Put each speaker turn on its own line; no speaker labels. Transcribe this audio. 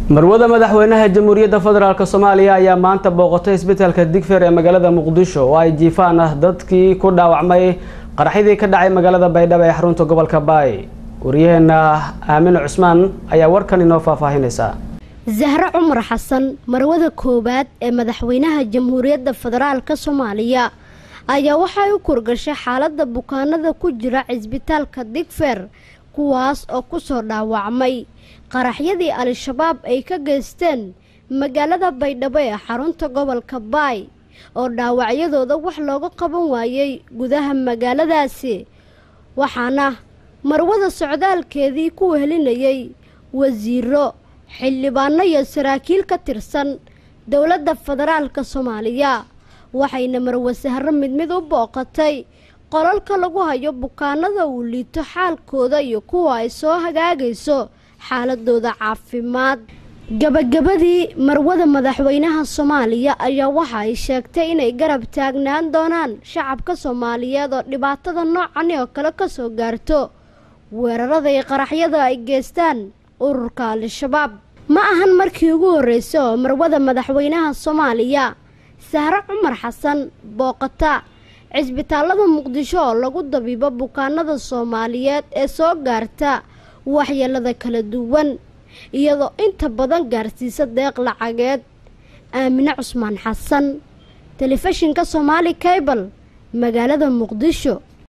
marwada madaxweynaha jamhuuriyadda federaalk soomaaliya ayaa maanta booqatay isbitaalka digfeer ee magaalada muqdisho oo ay jiifaan ah dadkii ku dhaawacmay qaraxyadii ka dhacay magaalada baydhabo ee xarunta gobolka baay wariyaheena aamine cusmaan ayaa warkan inoo faahfaahinaysa
zahre cumar xasan marwada koowaad ee madaxweynaha jamhuuriyadda federaalka soomaaliya ayaa waxay u kurgashay xaaladda bukaanada ku jira cisbitaalka digfeer kuwaas oo kusoo dhaawacmay qaraxyadii al-shabaab ay ka geysteen magaalada baydhabo ee xarunta gobolka baay oo dhaawacyadooda wax looga qaban waayey gudaha magaaladaasi waxaana marwada socdaalkeedii ku wehelinayay wasiiro xildhibaano iyo saraakiil ka tirsan dowladda federaalka soomaaliya waxayna marwe sahro mid mid u booqatay qolalka lagu hayo bukaanada uu liito xaalkooda iyo kuwa ay soo hagaagayso xaaladooda caafimaad gabagabadii marwada madaxweynaha soomaaliya ayaa waxa ay sheegtay inay garab taagnaan doonaan shacabka soomaaliyeed oo dhibaatada noocani oo kale kasoo gaarto weerarada iyo qaraxyada ay geystaan ururka al-shabaab ma ahan markii ugu horreysay oo marwada madaxweynaha soomaaliya sahre cumar xasan booqata cisbitaalada muqdisho oo lagu dabiibo bukaanada soomaaliyeed ee soo gaarta waxyeelada kala duwan iyadoo inta badan gaarsiisa deeq lacageed aamine cusmaan xasan telefishinka soomaali cable magaalada muqdisho